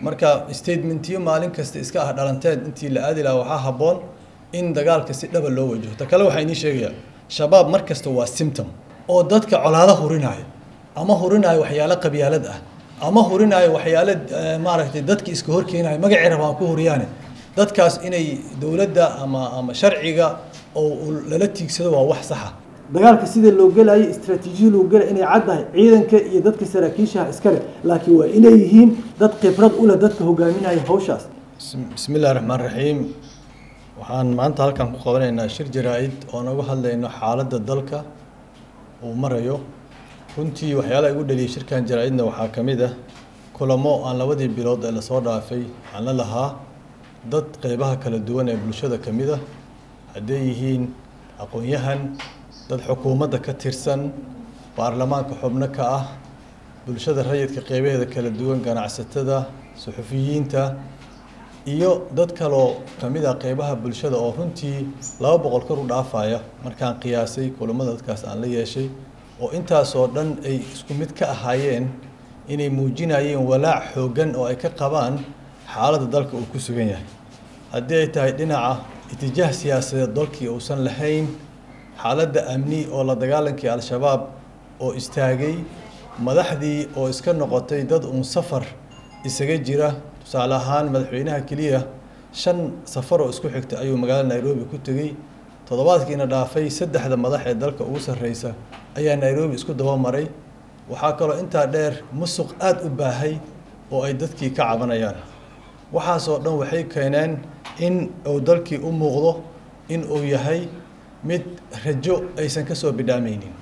marka statementiyo maalin kasta iska ah dhalanteed intii la aadi lahaa waxaa habboon in dagaalka si dhaba loo wajaho ta kale waxaa inii sheegayaa shabaab mar kasta waa symptom oo dadka colaado hurinaayo ama hurinaayo waxyaalo qabyaalad ah ama hurinaayo waxyaalo maaragtay dadka iska horkeenayo magacii rabaan ku huriyaane dadkaas inay dowladda ama ama sharciga oo lala tiigsado waa wax saxa dagaalka sida loo gelayo istraatiijiya loo gelay inay caddahay ciidanka iyo dadka saraakiishaha iskale laakiin waa inay yihiin dad khibrad u leh dadka hogaaminaya hawshaas bismi illahi raxmaan raxiim waxaan maanta halkan ku qabanaynaa shir jaraa-id oo naga hadlayno xaaladda dalka uu marayo runtii waxyaalaha igu dhaliyay shirkan jaraa-idna waxaa ka mid ah kulamo aan labadii bilood ee lasoo dhaafay aan la lahaa dad qeybaha kala duwan ee bulshada ka mid ah hadday yihiin aqoon-yahan dad xukuumadda ka tirsan baarlamaanka xubno ka ah bulshada rayidka qeybaheeda kala duwan ganacsatada suxufiyiinta iyo dad kaloo ka mid ah qeybaha bulshada oo runtii laba boqol kor u dhaafaya markaan qiyaasay kulamada dadkaas aan la yeeshay oo intaasoo dhan ay isku mid ka ahaayeen inay muujinayeen walaac xooggan oo ay ka qabaan xaaladda dalka uu ku sugan yahay haddii ay tahay dhinaca itijaah siyaasadeed dalkii uusan lahayn xaaladda amni oo la dagaalankii al-shabaab oo istaagay madaxdii oo iska noqotay dad uun safar isaga jira tusaale ahaan madaxweynaha keliya shan safar oo isku xigta ayuu magaalada nairobi ku tegey toddobaadkiina dhaafay saddexda madax ee dalka ugu sarreysa ayaa nairobi isku daba maray waxaa kaloo intaa dheer musuq aada u baahay oo ay dadkii ka cabanayaan waxaasoo dhan waxay keeneen in uu dalkii u muuqdo in uu yahay mid rajo aysan ka soo bidhaamaynin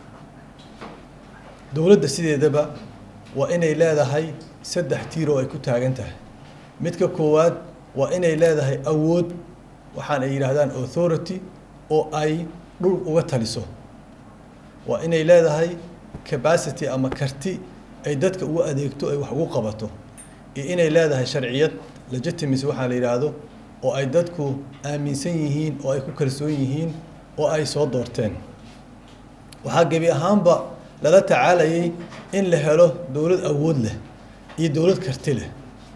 dowladda sideedaba waa inay leedahay saddex tiir oo ay ku taagan tahay midka koowaad waa inay leedahay awood waxaan ay yidhaahdaan authority oo ay dhul uga taliso waa inay leedahay capacity ama karti ay dadka ugu adeegto ay wax ugu qabato iyo inay leedahay sharciyad legitimacy waxaa la yidhaahdo oo ay dadku aaminsan yihiin oo ay ku kalsoon yihiin oo ay soo doorteen waxaa gebi ahaanba lala tacaalayay in la helo dowlad awood leh iyo dowlad karti leh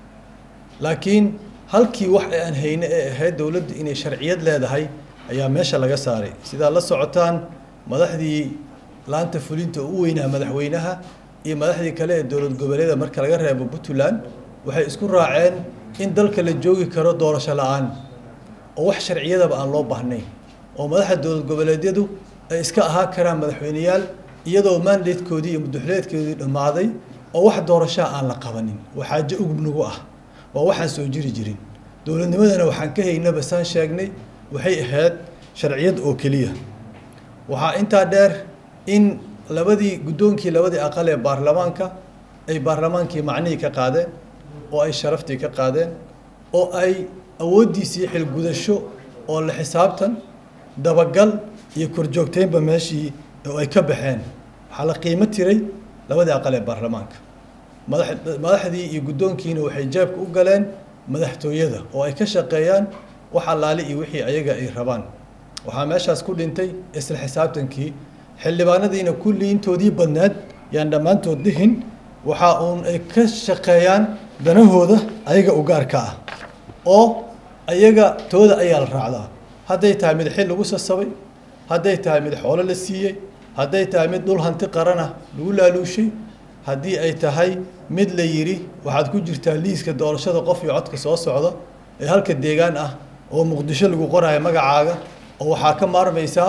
laakiin halkii wax aan hayne ee ahayd dowladda inay sharciyad leedahay ayaa meesha laga saaray sidaa la socotaan madaxdii laanta fulinta u weynaa madaxweynaha iyo madaxdii kale ee dowlad goboleeda marka laga reebo puntland waxay isku raaceen in dalka la joogi karo doorasho la-aan oo wax sharciyadaba aan loo baahnayn oo madaxda dowlad goboleedyadu ay iska ahaan karaan madaxweyneyaal iyadoo mandatekoodii iyo muduxuleedkoodii dhammaaday oo wax doorashaa aan la qabanin waa xaajo ugubnagu ah waa waxaan soo jiri jirin dowladnimadana waxaan ka haynaba saan sheegnay waxay ahayd sharciyad oo keliya waxaa intaa dheer in labadii guddoonkii labadii aqal ee baarlamaanka ay baarlamaankii macnihii ka qaadeen oo ay sharaftii ka qaadeen oo ay awooddiisii xilgudasho oo la xisaabtan dabagal iyo korjoogteynba meeshii oo ay ka baxeen waxaa la qiimo tiray labadii aqal ee baarlamaanka madax madaxdii iyo guddoonkiina waxay jeebka u galeen madaxtooyada oo ay ka shaqeeyaan wax allaali iyo wixii ayaga ay rabaan waxaa meeshaas ku dhintay isla xisaabtankii xildhibaanadiina kulli intoodii badneed yaan dhammaantood dhihin waxa uun ay ka shaqeeyaan danahooda ayaga u gaarka ah oo ayaga tooda ayaa la raacdaa hadday tahay mid xil lagu sasabay hadday tahay mid xoolo la siiyey hadday tahay mid dhul hanti qarana lagu laaluushay haddii ay tahay mid la yidhi waxaad ku jirtaa liiska doorashada qof iyo codka soo socda ee halka deegaan ah oo muqdisho lagu qoraayo magacaaga oo waxaa ka maarmaysaa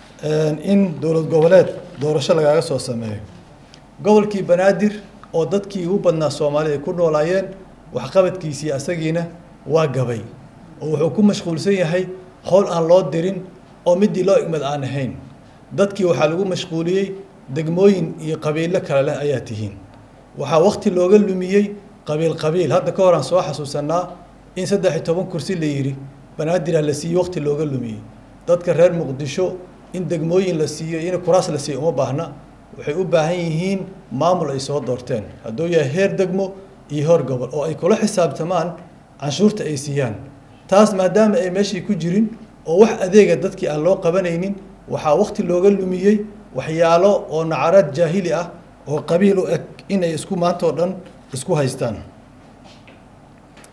in dowlad goboleed doorasho lagaaga soo sameeyo gobolkii banaadir oo dadkii ugu badnaa soomaalida ay ku noolaayeen waxqabadkiisii asagiina waa gabay oo wuxuu ku mashquulsan yahay howl aan loo dirin oo midii loo igmad aan ahayn dadkii waxaa lagu mashquuliyey degmooyin iyo qabiilo kale leh ayaa tihiin waxaa wakti looga lumiyey qabiil qabiil hadda ka hor aan soo xasuusanaa in saddex iyo toban kursi la yidhi banaadirha la siiyey wakti looga lumiyey dadka reer muqdisho in degmooyin la siiyo in kuraas la siiyo uma baahna waxay u baahan yihiin maamul ay soo doorteen hadduu yahay heer degmo iyo heer gobol oo ay kula xisaabtamaan canshuurta ay siiyaan taas maadaama ay meeshii ku jirin oo wax adeega dadkii aan loo qabanaynin waxaa wakti looga lumiyey waxyaalo oo nacaraad jaahili ah oo qabiil u eg inay isku maantao dhan isku haystaan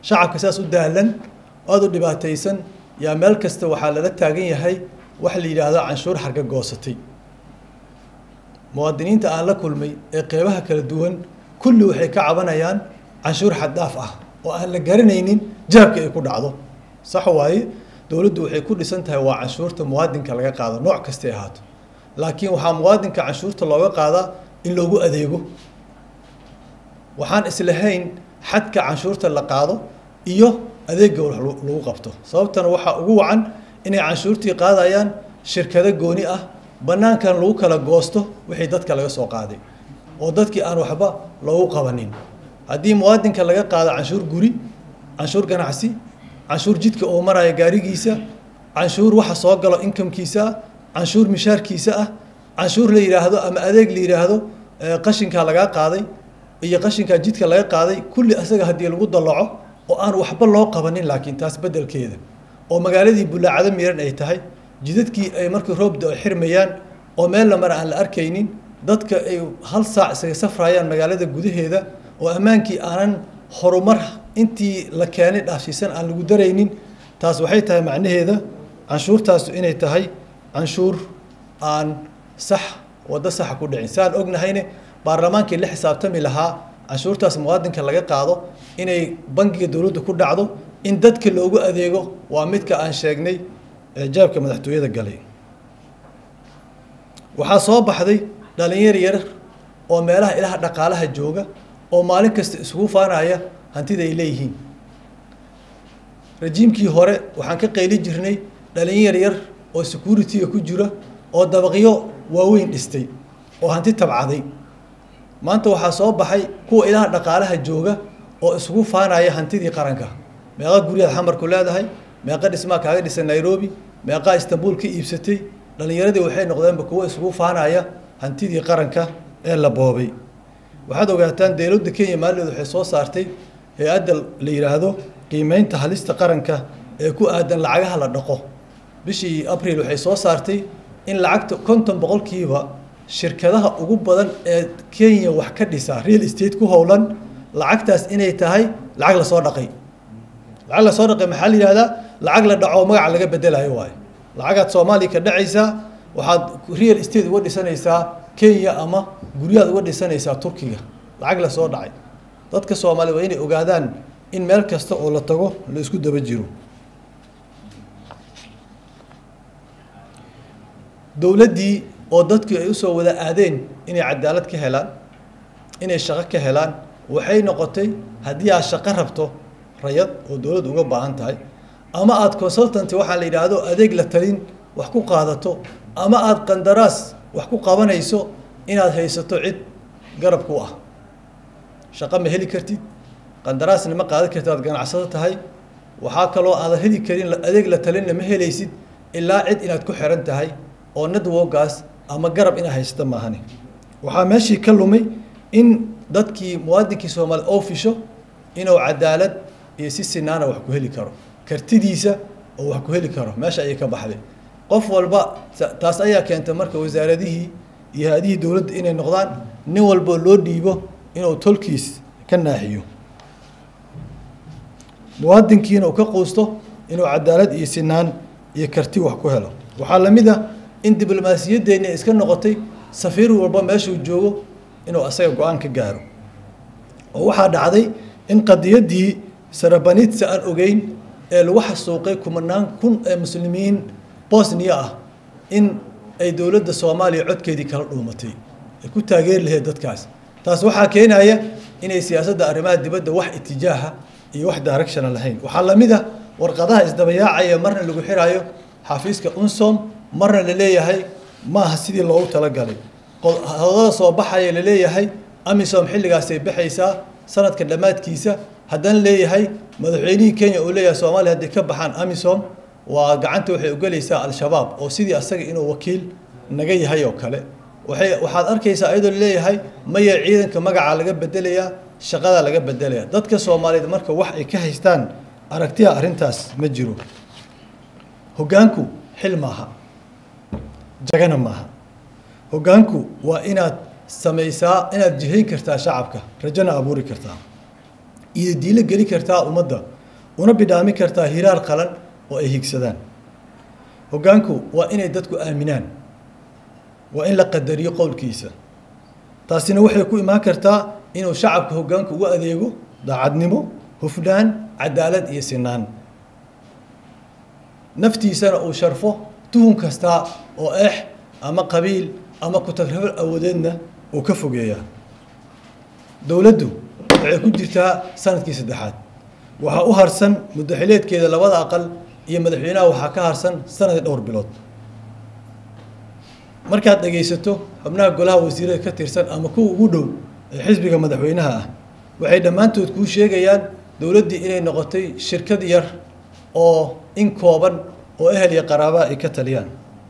shacabka saas u daalan aada u dhibaataysan yaa meel kasta waxaa lala taagan yahay wax la yidhaahdo canshuur xarga goosatay muwaadiniinta aan la kulmay ee qeybaha kala duwan kulli waxay ka cabanayaan canshuur xaddaaf ah oo aan la garanaynin jahabka ay ku dhacdo sax waaye dowladdu waxay ku dhisan tahay waa canshuurta muwaadinka laga qaado nooc kastay ahaato laakiin waxaa muwaadinka canshuurta looga qaadaa in loogu adeego waxaan islahayn xadka canshuurta la qaado iyo adeegga wax lagu qabto sababtana waxaa ugu wacan inay canshuurtii qaadayaan shirkado gooni ah bannaankan lagu kala goosto wixii dadka laga soo qaaday oo dadkii aan waxba loogu qabanin haddii muwaadinka laga qaado canshuur guri canshuur ganacsi canshuur jidka oo maraya gaarigiisa canshuur waxa soo galo inkamkiisa ah canshuur mishaarkiisa ah canshuur la yidhaahdo ama adeeg la yidhaahdo qashinkaa lagaa qaaday iyo qashinkaa jidka laga qaaday kulli asaga haddii lagu dallaco oo aan waxba loo qabanin laakiin taas beddelkeeda oo magaaladii bullaacado miran ay tahay jidadkii ay markii roobda ay xirmayaan oo meel la mara aan la arkaynin dadka ay hal saac isaga safrayaan magaalada gudaheeda oo ammaankii aanan horumar intii la keenay dhaafsiisan aan lagu daraynin taas waxay tahay macnaheeda canshuurtaasu inay tahay canshuur aan sax waddo saxa ku dhicin saan ognahayne baarlamaankii la xisaabtami lahaa canshuurtaas muwaadinka laga qaado inay bangiga dowladda ku dhacdo in dadka loogu adeego waa midka aan sheegnay ee jaabka madaxtooyada galay waxaa soo baxday dhalinyar yar oo meelaha ilaha dhaqaalaha jooga oo maalin kasta isugu faanaya hantida ay leeyihiin rajiimkii hore waxaan ka qayli jirnay dhalinyar yar oo security-ga ku jira oo dabaqyo waaweyn dhistay oo hanti tabcaday maanta waxaa soo baxay kuwa ilaha dhaqaalaha jooga oo isugu faanaya hantidii qaranka meeqa guryaad xamarku leedahay meeqa dhismaa kaaga dhisan nairobi meeqaa istanbul ka iibsatay dhalinyaradii waxay noqdeenba kuwo isugu faanaya hantidii qaranka ee la boobay waxaad ogaataan dowladda kenya maalideed waxay soo saartay hay-adda la yidhaahdo qiimeynta halista qaranka ee ku aadan lacagaha la dhaqo bishii abril waxay soo saartay in lacagta konton boqolkiiba shirkadaha ugu badan ee kenya wax ka dhisa real estate ku howlan lacagtaas inay tahay lacag lasoo dhaqay lacag lasoo dhaqay maxaa la yihahdaa lacag la dhaco magaca laga bedelayo waayo lacagaad soomaaliya ka dhacaysaa waxaad real estate uga dhisanaysaa kenya ama guryaad uga dhisanaysaa turkiga lacag lasoo dhacay dadka soomaaliya waa inay ogaadaan in meel kasta oo la tago la isku daba jiro dowladdii oo dadkii ay usoo wada aadeen inay cadaalad ka helaan inay shaqo ka helaan waxay noqotay haddii aad shaqo rabto rayad oo dowladda uga baahan tahay ama aada consultanty waxaa la yidhaahdo adeeg la talin wax ku qaadato ama aada qandaraas wax ku qabanayso inaad haysato cid garab ku ah shaqo ma heli kartid qandaraasna ma qaadan kartid aad ganacsado tahay waxaa kaloo aadan heli karin adeeg la talinna ma helaysid ilaa cid inaad ku xiran tahay oo networkaas ama garab inaad haysato maahani waxaa meeshii ka lumay in dadkii muwaadinkii soomaaliya oo fisho inuu cadaalad iyo si sinaana wax ku heli karo kartidiisa oo wax ku heli karo meesha ayay ka baxday qof walba taas ayaa keentay marka wasaaradihii iyo hay-adihii dowladda inay noqdaan nin walboo loo dhiibo inuu tolkiis ka naaxiyo muwaadinkiina uu ka quusto inuu cadaalad iyo sinaan iyo karti wax ku helo waxaa la mid ah in diblomaasiyaddeenni iska noqotay safiir walba meeshuu joogo inuu asaga go-aan ka gaaro oo waxaa dhacday in qadiyaddii sarabanitsa aan ogeyn ee lagu xasuuqay kumanaan kun ee muslimiin bosniya ah in ay dowladda soomaaliya codkeedii kala dhuumatay ay ku taageeri lahayd dadkaas taas waxaa keenaya inay siyaasadda arrimaha dibadda wax itijaaha iyo wax directiona lahayn waxaa la mid ah warqadaha isdabayaacaya marna lagu xiraayo xafiiska unsom marna la leeyahay ma aha sidii loogu talagalay hodada soo baxaya la leeyahay amisom xilligaasay baxaysaa sanadka dhammaadkiisa haddana leeyahay madaxweynihii kenya uu leeyahay soomaaliya hadday ka baxaan amisom waa gacanta waxay ugelaysaa al-shabaab oo sidii asaga inuu wakiil naga yahay oo kale waxay waxaad arkaysaa iyadoo leeyahay maya ciidanka magacaa laga bedelayaa shaqadaa laga bedelaya dadka soomaaliyeed marka wax ay ka haystaan aragtiya arrintaas ma jiro hoggaanku xil maaha jagana maaha hoggaanku waa inaad samaysaa inaad jihayn kartaa shacabka rajona abuuri kartaa iyo diilo geli kartaa ummadda una bidhaami kartaa hiraar qalan oo ay higsadaan hoggaanku waa inay dadku aaminaan waa in la qadariyo qowlkiisa taasina waxay ku imaan kartaa inuu shacabka hoggaanku ugu adeego daacadnimo hufnaan cadaalad iyo sinaan naftiisana uu sharfo tuhun kasta oo eex ama qabiil ama ku-tagrafal awoodeedna uu ka fogeeyaa dowladdu waxay ku jirtaa sanadkii saddexaad waxaa u harsan muddaxileedkeeda labada aqal iyo madaxweynaha waxaa ka harsan sanadii dhowr bilood markaad dhegaysato xubnaha golaha wasiirada ka tirsan ama kuwa ugu dhow ee xisbiga madaxweynaha ah waxay dhammaantood kuu sheegayaan dowladdii inay noqotay shirkad yar oo in kooban oo ehel iyo qaraabaa ay ka taliyaan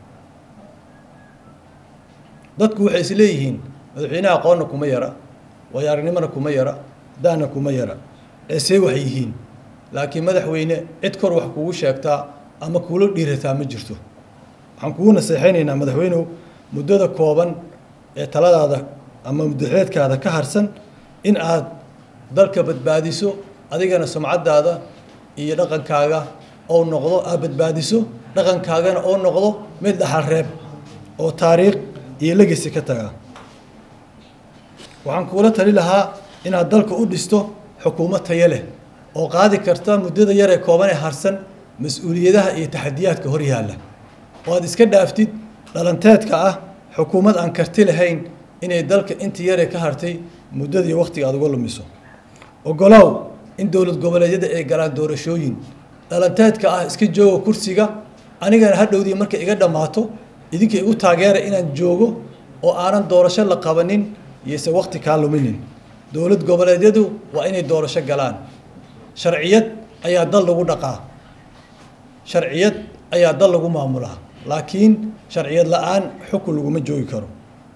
dadku waxay is leeyihiin madaxweynaha aqoonna kuma yara waayo aragnimona kuma yara daana kuma yara eesee wax yihiin laakiin madaxweyne cid kor wax kugu sheegtaa ama kuula dhiirataa ma jirto waxaan kugu naseexaynaynaa madaxweynew muddada kooban ee taladaada ama muddaxileedkaada ka harsan in aad dalka badbaadiso adigana sumcaddaada iyo dhaqankaaga ou noqdo aad badbaadiso dhaqankaagana oo noqdo mid dhaxal reeb oo taariikh iyo legasi ka taga waxaan kuula tali lahaa inaad dalka u dhisto xukuumad tayo leh oo qaadi karta muddada yar ee kooban ee harsan mas-uuliyadaha iyo taxadiyaadka hor yaalla oo aad iska dhaaftid dhalanteedka ah xukuumad aan karti lahayn inay dalka intii yaree ka hartay muddadii wakhtiga aad uga lumiso ogolow in dowlad goboleedyada ay galaan doorashooyin dhalanteedka ah iska jooga kursiga anigana hadhowdii markay iga dhammaato idinka igu taageera inaan joogo oo aanan doorasho la qabanin iyose wakhti kaa luminin dowlad goboleedyadu waa inay doorasho galaan sharciyad ayaa dal lagu dhaqaa sharciyad ayaa dal lagu maamulaa laakiin sharciyad la-aan xukun laguma joogi karo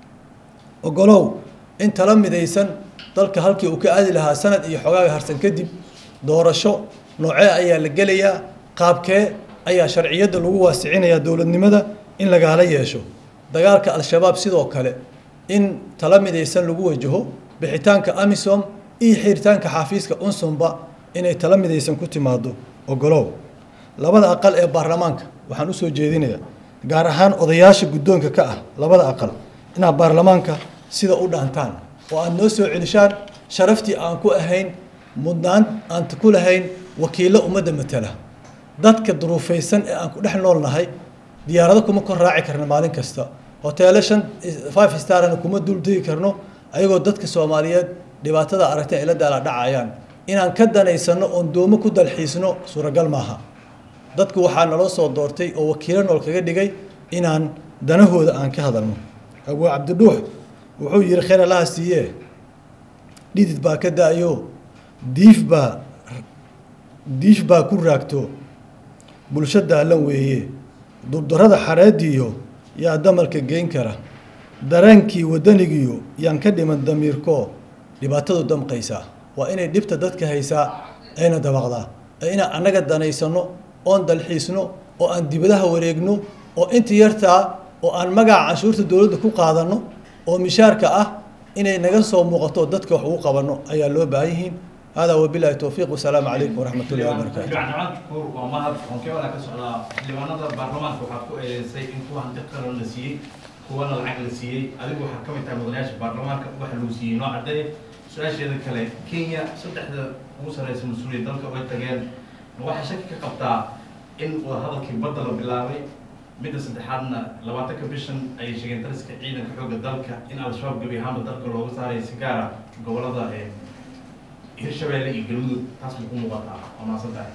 ogolow in tala midaysan dalka halkii uu ka aadi lahaa sanad iyo xogaaga harsan kadib doorasho noocee ayaa la gelayaa qaabkee ayaa sharciyadda lagu waasicinayaa dowladnimada in lagaala yeesho dagaalka al-shabaab sidoo kale in tala midaysan lagu wajaho bixitaanka amisom iyo xiritaanka xafiiska unsumba inay tala midaysan ku timaado ogolow labada aqal ee baarlamaanka waxaan usoo jeedinayaa gaar ahaan odayaasha guddoonka ka ah labada aqal inaad baarlamaanka sida u dhaantaan oo aad noo soo celishaan sharaftii aan ku ahayn mudnaan aan ku lahayn wakiillo ummadda matala dadka duruufaysan ee aan ku dhex nool nahay diyaarado kuma kor raaci karna maalin kasta hoteelo shan five starna kuma duldegi karno ayagoo dadka soomaaliyeed dhibaatada aragtay ay la daala dhacayaan inaan ka danaysano oon doomo ku dalxiisno suuragal maaha dadku waxaa naloo soo doortay oo wakiilo nool kaga dhigay inaan danahooda aan ka hadalno abuu cabdidhuux wuxuu yihi khayr allaha siiyee dhidid baa ka da-yo diif baa diif baa ku raagto bulsho daalan weeye dubdarada xareediyo yaa damalka geyn kara dareenkii wadanigiyo yaan ka dhiman damiirko dhibaatadu damqaysaa waa inay dhibta dadka haysaa ayna dabaqdaa ee inaan annaga danaysano oon dalxiisno oo aan dibadaha wareegno oo inta yartaa oo aan magaca canshuurta dowladda ku qaadano oo mishaarka ah inay naga soo muuqato dadka wax ugu qabanno ayaa loo baahan yihiin hada wabilahi towfiiq wasalaamu calaykum waraxmat ullahi wabarakaatu waa mahad xonkeebana ka socdaa xildhibaanada baarlamaanka waxaa ku eedeysay in kuwa hanti qaran la siiyey kuwana lacag la siiyey adigu waxaa ka mid tahay mudanayaasha baarlamaanka waxa lagu siiyey noo caddeeye su-aasheeda kale kenya saddexda ugu sarreysa mas-uuliya dalka way tageen waxaa shaki ka qabtaa in wadahadalkii badda la bilaabay midda saddexaadna labaatanka bishan ayay sheegeen dariska ciidanka xoogga dalka in al-shabaab gebi ahaanba dalka looga saaraya si gaara gobolada hirshabeelle iyo galmudug taas ma ku muuqataa waa mahadsan tahay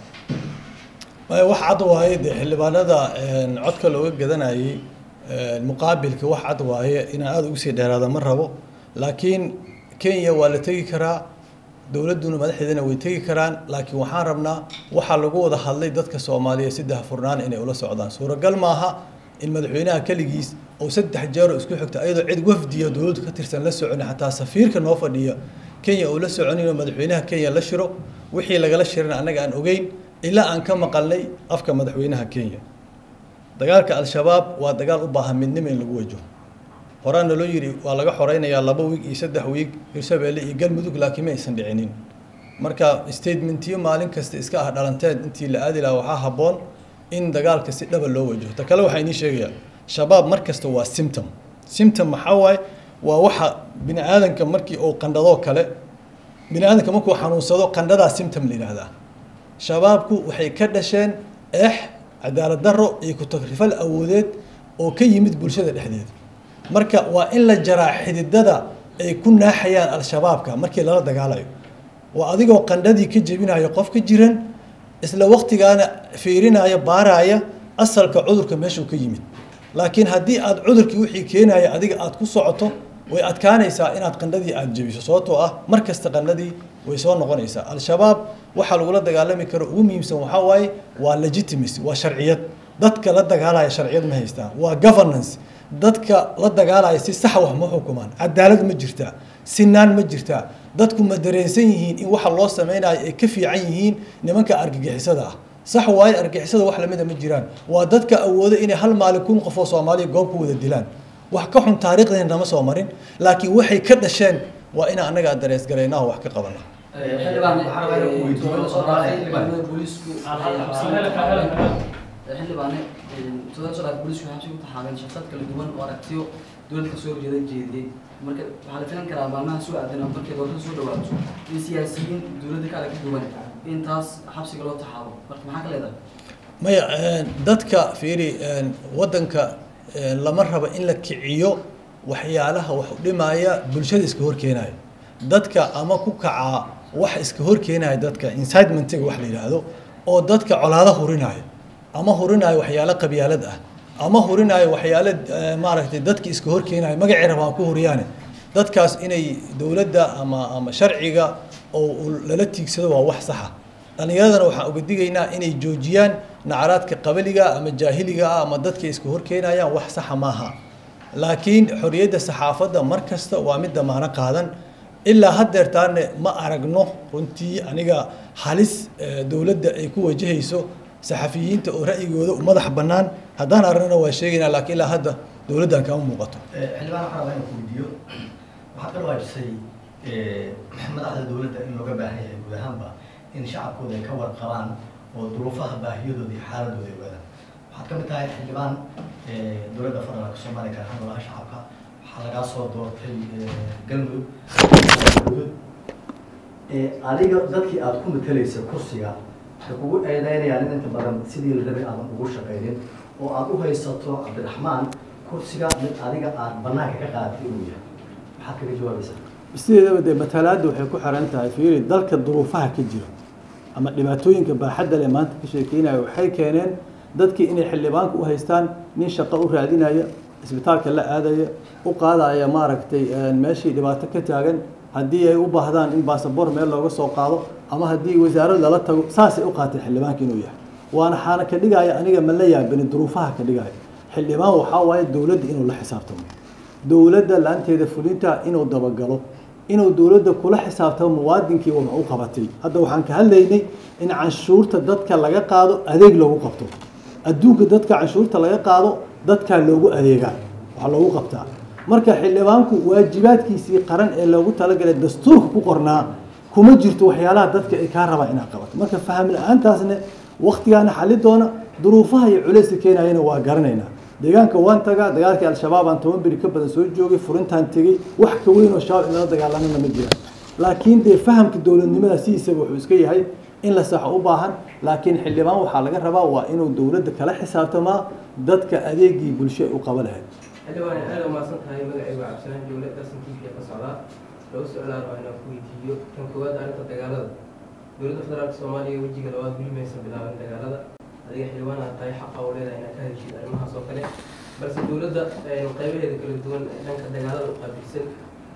wax cad waaye dee xildhibaanada codka looga gadanayay muqaabilka wax cad waaye inaan aada ugu sii dheeraada ma rabo laakiin kenya waa la tegi karaa dowladduna madaxdeedana way tegi karaan laakiin waxaan rabnaa waxaa lagu wada hadlay dadka soomaaliyeed saddex furnaan inay ula socdaan suuragal maaha in madaxweynaha keligiis oo saddex jeero isku xigta ayadoo cid wafdiya dowladdu ka tirsan la soconi xataa safiirka noo fadhiya kenya oo la soconin oo madaxweynaha kenya la shiro wixii lagala shirana annaga aan ogeyn ilaa aan ka maqalnay afka madaxweynaha kenya dagaalka al-shabaab waa dagaal u baahan midnimo in lagu wajo horaan naloo yidhi waa laga xoreynayaa laba wiig iyo saddex wiig hirshabeelle iyo galmudug laakiin ma aysan dhicinin marka statementiyo maalin kasta iska ah dhalanteed intii la aadi lahaa waxaa habboon in dagaalka si dhaba loo wajaho ta kale waxaa inii sheegayaa shabaab mar kasta waa symptom symptom maxaa waaye waa waxa bini aadanka markii uu qandhadoo kale bini aadanka markuu xanuunsado qandhadaa symptom la yidhaahdaa shabaabku waxay ka dhasheen eex cadaalad darro iyo ku-tagrifal awoodeed oo ka yimid bulshada dhexdeeda marka waa in la jaraa xididada ay ku naaxayaan al-shabaabka markii lala dagaalayo waa adigoo qandhadii ka jebinayo qof ka jiran isla waqtigaana fiirinaya baaraya asalka cudurka meeshuu ka yimid laakiin haddii aad cudurkii wixii keenaya adiga aad ku socoto way adkaanaysaa inaad qandhadii aad jebiso sababtoo ah mar kasta qandhadii way soo noqonaysaa al-shabaab waxaa lagula dagaalami karo ugu muhiimsan waxaa waaye waa legitimacy waa sharciyad dadka la dagaalaya sharciyad ma haystaan waa governance dadka la dagaalaya si sax wax ma xukumaan cadaalad ma jirtaa sinaan ma jirtaa dadku ma dareensan yihiin in waxa loo sameynayo ay ka fiican yihiin nimanka argagixisada ah sax waaye argagixisada wax lamida ma jiraan waa dadka awooda inay hal maalin kun qof oo soomaaliya goob ku wada dilaan wax ka xun taariikhdeena nama soo marin laakiin waxay ka dhasheen waa inaan annaga dareesgaraynaa oo wax ka qabana xildhibaan booliisku xildhibaane todoba booliisku waxay ku taxaabeen shaqad kala duwan oo aragtiyo dowladda kasoo horjeeda jeediyey marka waxaa la filan karaa maalmaha soo aadan markay doorashada soo dhawaato in siyaasiyiin dowladda ka aragti duwan in taas xabsiga loo taxaabo marka maxaa ka leedahay maya dadka fiiri waddanka lama rabo in la kiciyo waxyaalaha wax u dhimaya bulshada iska horkeenaya dadka ama ku kacaa wax iska horkeenaya dadka incitementiga wax la yidhaahdo oo dadka colaado hurinaya ama hurinaayo waxyaalo qabyaalad ah ama hurinaayo waxyaalo maaragtay dadki iska horkeenayo magacii rabaan ku huriyaane dadkaas inay dowladda ama ama sharciga oo lala tiigsado waa wax saxa dhallinyaradana waxaan uga digaynaa inay joojiyaan nacaraadka qabaliga ama jaahiliga ah ama dadka iska horkeenayaan wax saxa maaha laakiin xorriyadda saxaafadda mar kasta waa mid damaano qaadan ilaa haddeertaane ma aragno runtii aniga halis dowladda ay ku wajahayso saxafiyiinta oo ra'yigooda madax bannaan haddaan aragnana waa sheegaynaa laakiin ilaa hadda dowladdan kama muuqato xildhibaan waxaa rabaa inaan ku weydiiyo waxaad ka dhawaajisay madaxda dowladda in looga baahan yahay guud ahaanba in shacabkooda ay ka warqabaan oo duruufaha baahiyadooda iyo xaaladooda ay ogaadaan waxaad ka mid tahay xildhibaan dowladda federaalka soomaaliya gaar ahaan golaha shacabka waxaa lagaa soo doortay galmudug galmudug adiga dadkii aada ku matalaysa kursiga waxay kugu eedeynayaan in inta badan sidii la rabay aadan ugu shaqaynin oo aada u haysato cabdiraxmaan kursiga mid adiga aad banaanka ka qaadatay inuu yahay maxaad kaga jawaabaysaa sideedaba dee matalaadda waxay ku xiran tahay fiiri dalka duruufaha ka jira ama dhibaatooyinka baaxadda leh maanta ka sheekeynaya waxay keeneen dadkii inay xildhibaanka u haystaan nin shaqo u raadinaya isbitaalka la aadaya u qaadaya maaragtay meeshii dhibaato ka taagan haddii ay u baahdaan in baasabor meel looga soo qaado ama haddii wasaarad lala tago saasay u qaateen xildhibaanka inuu yahay waana xaana ka dhigaya aniga ma la yaabani duruufaha ka dhigaya xildhibaan waxaa waaye dowladda inuu la xisaabtamo dowladda la-aanteeda fulinta inuu dabagalo inuu dowladda kula xisaabtamo muwaadinkii wax u qabatay hadda waxaan ka hadlaynay in canshuurta dadka laga qaado adeeg loogu qabto adduunka dadka canshuurta laga qaado dadkaa loogu adeegaa wax loogu qabtaa marka xildhibaanku waajibaadkiisii qaran ee loogu talagalay dastuurka ku qornaa kuma jirto waxyaalaha dadka ay kaa rabaan inaad qabato marka faham la-aantaasna waktigaana xali doona duruufaha iyo culayska keenayana waa garanaynaa deegaanka waan tagaa dagaalkii al-shabaab aan toban beri ka badan soo joogay furintaan tegey wax ka weyn oo shabaab in lala dagaalamana ma jiraan laakiin dee fahamka dowladnimada sidiisaba wuxuu iska yahay in la saxo u baahan laakiin xildhibaan waxaa laga rabaa waa inuu dowladda kala xisaabtamaa dadka adeegii bulsho ay u qaba lahayd xildhibaan aad umaasan tahay magacaygu cabdisalaan jowle darsan t v ka socdaa lagu socdaa raba inaan ku weydiiyo kan koowaad arrinta dagaalada dowladda federaalka soomaaliya wejiga labaad weli maysan bilaaban dagaalada adiga xildhibaan aad tahay xaqa oo leedahay inaad ka heshid arrimahaas oo kale balse dowladda qaybaheeda kala duwan dhanka dagaalada u qaabilsan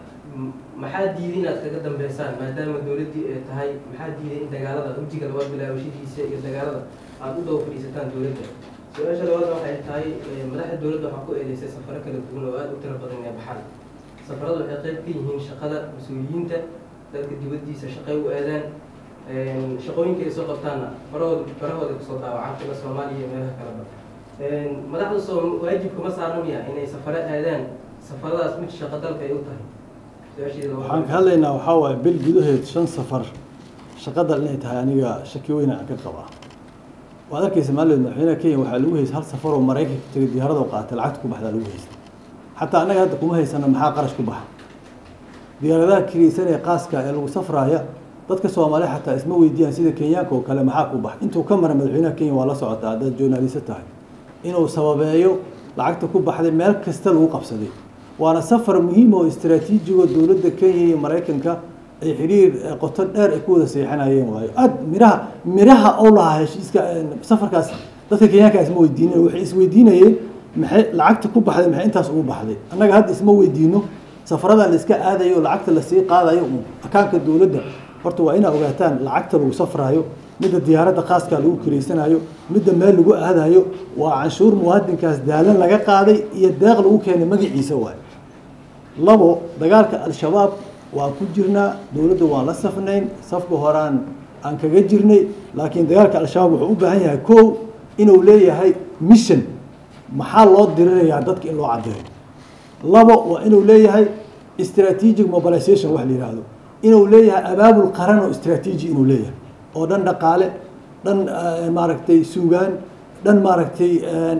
maxaa diiday inaad kaga dambeysaan maadaama dowladdii ay tahay maxaa diiday in dagaalada wejiga labaad bilaabashadiisa iyo dagaalada aada u daba fadhiisataan dowladda su-aasha labaadna waxay tahay madaxda dowladda waxaa ku eedeysay safaro kala duwan oo aada u tiro badan ee baxaan safarada waxay qayb ka yihiin shaqada mas-uuliyiinta dadka dibaddiisa shaqay u aadaan shaqooyinka ay soo qabtaanna barahooda barahooda kusoo daawacaan kuwa soomaaliya iyo meelaha kaleba madaxda soo waajib kuma saaran miya inay safaro aadaan safaradaas mid shaqo dalka ay u tahay su-aasheeda waxaan ka hadlaynaa waxaa waaye bil gudaheed shan safar shaqada inay tahay aniga shaki weyna aan ka qabaa waad arkaysa maalidood madaxweynaha kenya waxaa lagu haysta hal safar oo maraykanka tegay diyaarada oo qaatay lacagta ku baxdaa lagu haysta xataa annaga hadda kuma haysana maxaa qarash ku baxa diyaaradaha kiriysan ee qaaska ee lagu safraaya dadka soomaaliya xataa isma weydiiyaan sida kenyaanka oo kale maxaa ku bax intuu ka mara madaxweynaha kenya waa la socotaa haddaad journalista tahay inuu sababeeyo lacagta ku baxday meel kasta lagu qabsaday waana safar muhiim oo istaraatiijigo dowladda kenya iyo maraykanka ay xiriir qoto dheer ay ku wada seexanayeen waayo aad miraha miraha oo lahaa heshiiska safarkaas dadka kenyaanka isma weydiinayen waxay isweydiinayeen maxay lacagta ku baxday maxay intaas ugu baxday annaga hadda isma weydiino safaradan la iska aadayo oo lacagta lasii qaadayo uun akaanka dowladda horta waa inaa ogaataan lacagta lagu safraayo midda diyaaradda khaaska lagu kiraysanayo midda meel lagu aadayo waa canshuur muwaadinkaas daalan laga qaaday iyo deeq lagu keenay magaciisa waayo labo dagaalka al-shabaab waan ku jirnaa dowladda waan la safnayn safka horaan aan kaga jirnay laakiin dagaalka al-shabaab wuxuu u baahan yahay kow inuu leeyahay mission maxaa loo dirirayaa dadka in loo caddeeyo labo waa inuu leeyahay strategic mobilization wax la yidhaahdo inuu leeyahay abaabul qaran oo strategy inuu leeyahay oo dhan dhaqaale dhan maaragtay suugaan dhan maaragtay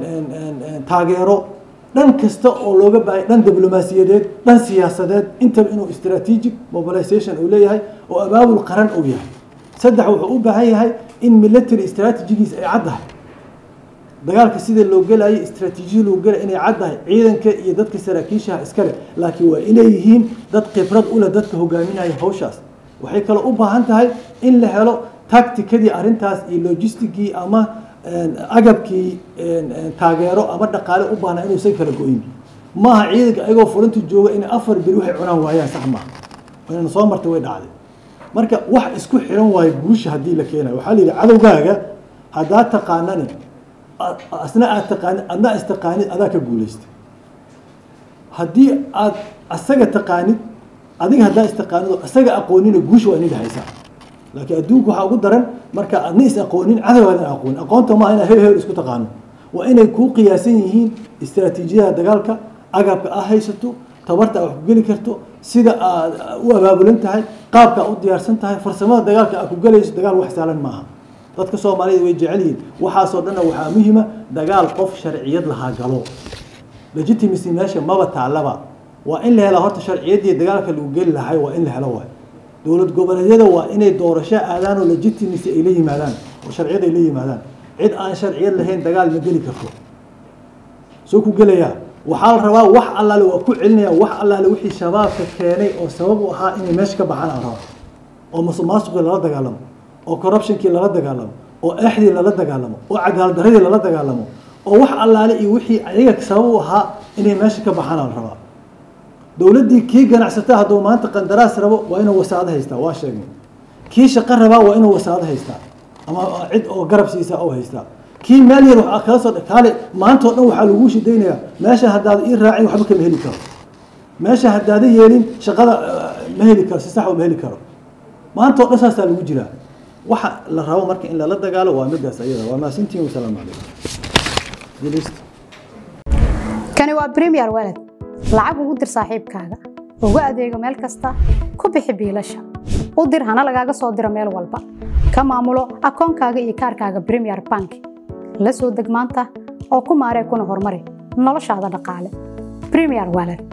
taageero dhan kasta oo looga baahaya dhan diblomaasiyadeed dhan siyaasadeed intaba inuu strategic mobilization uu leeyahay oo abaabul qaran uu yahay saddex wuxuu u baahan yahay in military strategigiis ay caddahay dagaalka sida loo gelayo istraatiijiya loo gelay inay caddahay ciidanka iyo dadka saraakiishaha iskale laakiin waa inay yihiin dad khibrad u leh dadka hogaaminaya hawshaas waxay kaloo u baahan tahay in la helo tacticadii arrintaas iyo logistigii ama agabkii taageero ama dhaqaale u baahna inuusan kala go-in maaha ciidanka ayagoo fulinta jooga inay afar beri waxay cunaan waayaan sax maaha inayna soo martay way dhacday marka wax isku xiran waayo guusha haddii la keenayo waxaa la yidhi cadowgaaga haddaa taqaanani asna aad taqaanid adna istaqaanid adaa ka guulaystay haddii aad asaga taqaanid adiga haddaa istaqaanid oo asaga aqoonina guusha waa inay dhahaysaa laakiin adduunku waxaa ugu daran marka adna is aqoonin cadowgaadan aqoonin aqoonta maaha inaa heel heel isku taqaano waa inay kuu qiyaasan yihiin istaraatiijiyada dagaalka agabka aad haysato tabarta aad wax ku geli karto sida aad u abaabulan tahay qaabka aad u diyaarsan tahay farsamada dagaalka aad ku gelayso dagaal wax saalan maaha dadka soomaalida way jecel yihiin waxaasoo dhanna waxaa muhiima dagaal qof sharciyad lahaa galo legitimacy meesha maba taalaba waa in la helaa horta sharciyaddii dagaalka lagu geli lahay waa in la helo waay dowlad goboleedyada waa inay doorasho aadaan oo legitimacy ay la yimaadaan oo sharciyad ay la yimaadaan cid aan sharciyad lahayn dagaal ma geli karto soo ku gelayaa waxaa la rabaa wax allaale waa ku celinaya wax allaale wixii shabaabka keenay oo sabab u ahaa inay meesha ka baxaan aan rabaa oo musuqmaasuqii lala dagaalamo oo corruptionkii lala dagaalamo oo exdii lala dagaalamo oo cadaaladdaradii lala dagaalamo oo wax allaale iyo wixii ayaga sabab u ahaa inay meesha ka baxaan aan rabaa dowladdii kii ganacsata hadduu maanta qandaraas rabo waa inuu wasaado haystaa waa sheegnay kii shaqo rabaa waa inuu wasaado haystaa ama cid oo garab siisaa oo haystaa kii meel yar waxaa kala soo kaale maantao dhan waxaa lagu shidaynayaa meesha haddaada ii raacin waxba kama heli karo meesha haddaada yeelin shaqada ma heli karo si sax ma heli karo maanta o dhan saasaa lagu jiraa waxa la rabo marka in lala dagaalo waa midaas ayada waa maasintiin wasalaamu calaykum kani waa premier walad lacag ugu dir saaxiibkaaga ugu adeego meel kasta ku bixi biilasha u dir hana lagaaga soo diro meel walba ka maamulo akoonkaaga iyo kaarkaaga premier bank la soo deg maanta oo ku maaree kuna horumari noloshaada dhaqaale premier walad